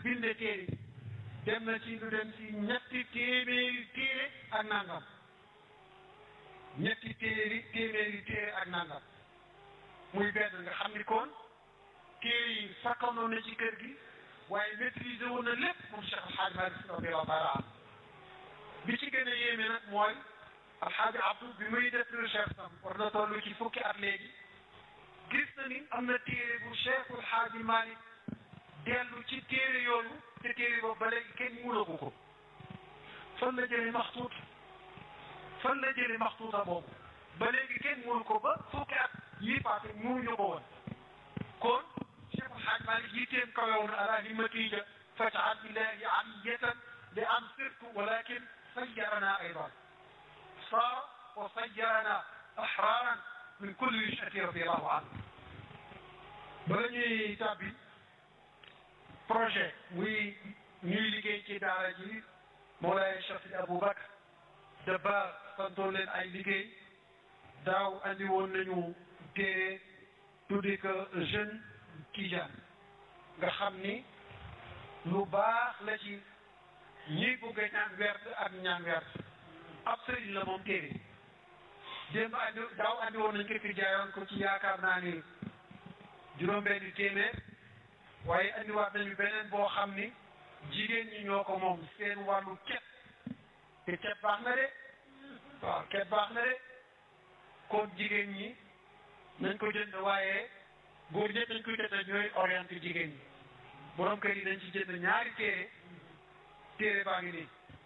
binde téere dem na ci lu dem ci ñetti téeméeri téere ak nangam ñetti téeri téeméeri téere ak nangam muy benn nga xam ni kon téere yi sakkanoon na ci kër gi waaye maîtriser woon na lépp moom Cheikh Alxaaji Malick radiyallahu taala an bi ci gën a yéeme nag mooy Alxaaji Abdou bi muy def recherche am war na toll ci fukki at léegi gis na ni am na téere bu Cheikh Alxaaji Malick dellu ci téere yooyu te téere boobu ba léegi kenn muulagu ko fan la jëlee maxtuut fan la jëlee maxtuuta boobu ba léegi kenn muul ko ba fukki at yii paase muuluñu ko woon kon Cheikh Alxaaji Malick yitteem kawewoon ala himmatiija faj'al ilaahi aliyatan li am sirtu walakin sayyarana aydan saara wa sayyarana ahraran min kulli wis'ati radiyallahu anhu bala ñuy tàbbi projet muy ñuy liggéey ci daara ji Mawlaay Cheikh Sidi Aboubacar de ba santoon leen ay liggéey daaw andi woon nañu téere tuddi ko jeune Tijaan nga xam ni lu baax la ci ñi bëgg a ñaan werd ak ñaan werd ab sëriñ la moom téere démb andi daaw andi woon nañ ko fi jaayoon ko ci yaakaar naa ni juróom-benni téeméer waaye andiwaat nañu beneen boo xam ni jigéen ñi ñoo ko moom seen wàllu cet te cet baax na de waaw cet baax na de kon jigéen ñi nañ ko jënd waaye góor ñëpp nañ koy jënd ñooy orienté jigéen ñi borom kër yi dañ ci jënd ñaari téere téere baa ngi nii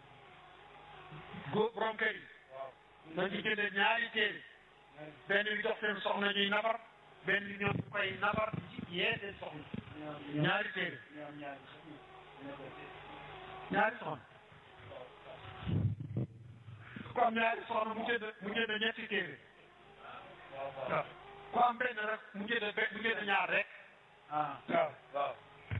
góor borom kër yi nañ ci jënd ñaari téere benn bi jox seen soxna ñuy nabar benn bi ñoom ñu koy nabar yee seen soxna ñaari téere ñaari soxna ku am ñaari soxna mu jënd mu jënd ñetti téere waaw ku am benn rek mu jënd be mu jënd ñaar rek waaw waaw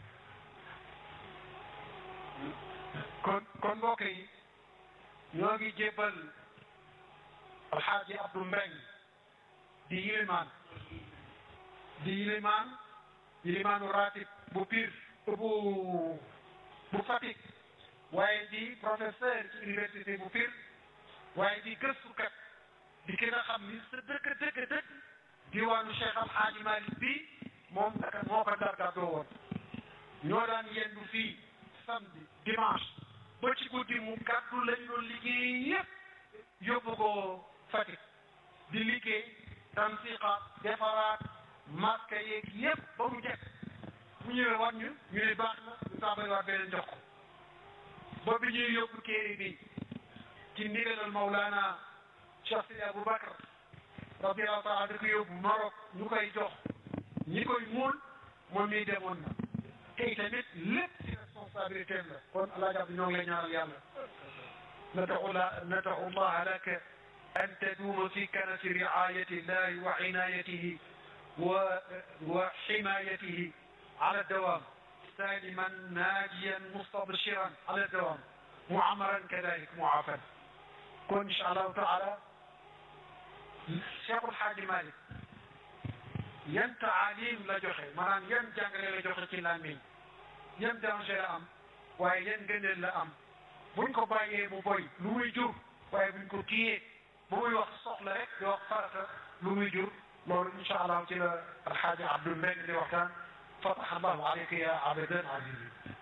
kon kon mbokk yi ñoo ngi jébbal alxaaji Abdou Mbeng di yilimaan di yilimaan yilimaanu ratib bu Pire bu bu Fatick waaye di professeur ci université bu Pire waaye di gëstukat di ki nga xam ni sa dëkk dëkk dëkk diwaanu Cheikh Al Hadji Malick bi moom naka moo ko dargadoo woon ñoo daan yendu fii samedi dimanche ba ci guddi mu gàddu lañu doon liggéey yëpp yóbbu ko Fatick di liggéey tansiqa defaraat masque yeeg yëpp ba mu jekk bu ñëwee war ñu ñu ne baax na ñu tàmbali waat beneen jox ko ba bi ñuy yóbbu kéere bi ci ndigalal Mawlana Cheikh Sidi Aboubacar radiyallahu taala da ko yóbbu Maroc ñu koy jox ñi koy muul moom mii demoon na tey tamit lépp ci responsabilité la kon allah jàpp ñoo ngi lay ñaanal yàlla nadaxu la nadaxu llaha laka an taduuma fi kanati riayati llahi wa inayatihi wa wa ximayatihi ala dawam saliman naajiyan mustabshiran ala dawam muamaran kadalik muafan kon incha allahu taala Cheikhul Xaaji Malick yan taalim la joxe maanaam yan jàngale la joxe ci làmmiñ yan danger la am waaye yan ngëneel la am buñ ko bàyyee mu boy lu muy jur waaye buñ ko téyee bu muy wax soxla rek di wax farata lu muy jur loolu incha allah ci la alxaaji Abdou Mbeng di waxtaan fataha allahu aleyka ya abadan azizi